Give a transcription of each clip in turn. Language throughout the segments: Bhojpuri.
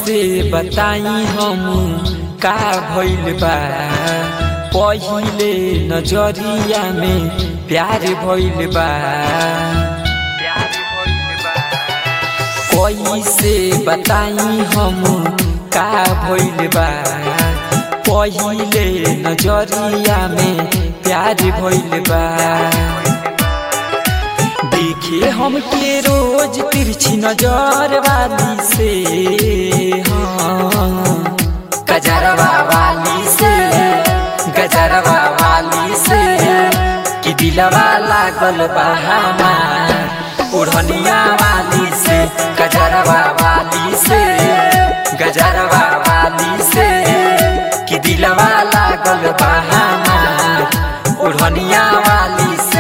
से बताई हम का भइल बा पहिले नजरिया में प्यार भइल बा कैसे बताई हम का भइल बा पहिले नजरिया में प्यार भइल बा देखे हमके रोज तिरछी नजर वाली से हाँ गजरवा वाली से गजरवा वाली से कि दिलवा लागल बा हमार ओढ़निया वाली से गजरवा वाली से गजरवा वाली से कि दिलवा लागल बा हमार ओढ़निया वाली से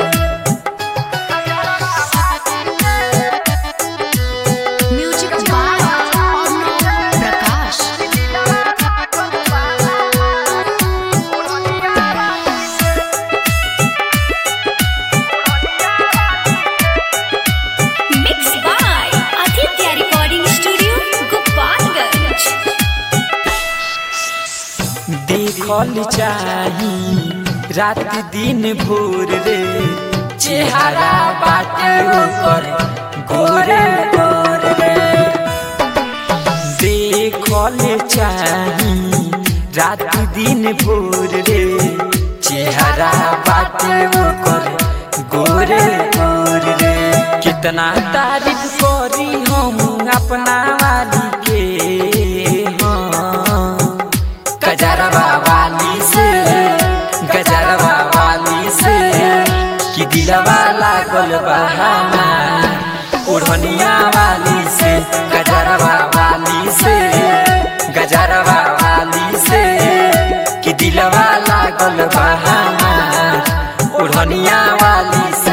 music by Arnav Prakash Mixed by Aditya Recording Studio, Gopalganj. देखल चाही रात दिन भोर रे चेहरा बाटे ऊपर गोरे गोर रे देखल चाही रात दिन भोर रे चेहरा बाटे ऊपर गोरे गोर रे कितना तारीफ करी हम अपना वाली के हाँ गजरवा वाली से गजरवा वाली से कि दिलवा लागल बा हमार ओढ़निया वाली से गजरवा वाली से गजरवा वाली से कि दिलवा लागल बा हमार ओढ़निया वाली से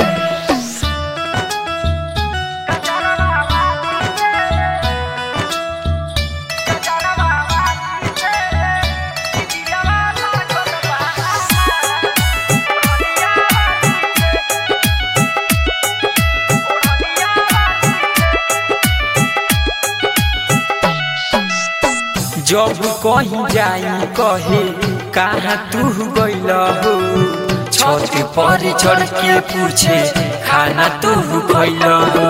जब कहीं जाई कहे कहाँ तू गइल हो छत पर चढ़ के पूछे खाना तू खइल हो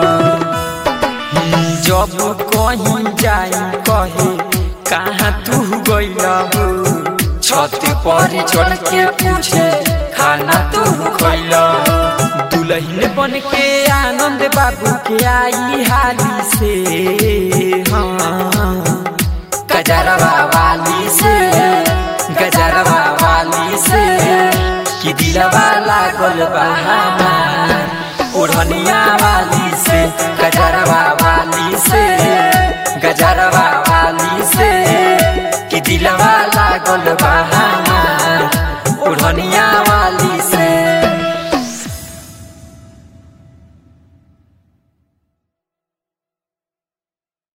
जब कहीं जाई कहे कहाँ तू गइल हो छत पर चढ़ के पूछे खाना तू खइल हो दुल्हन बन के आनंद बाबू के आई हाली से हाँ गजरवा वाली से गजरवा वाली से कि दिलवा लागल बा हमार ओढ़निया वाली से गजरवा वाली से गजरवा वाली से कि दिलवा लागल बा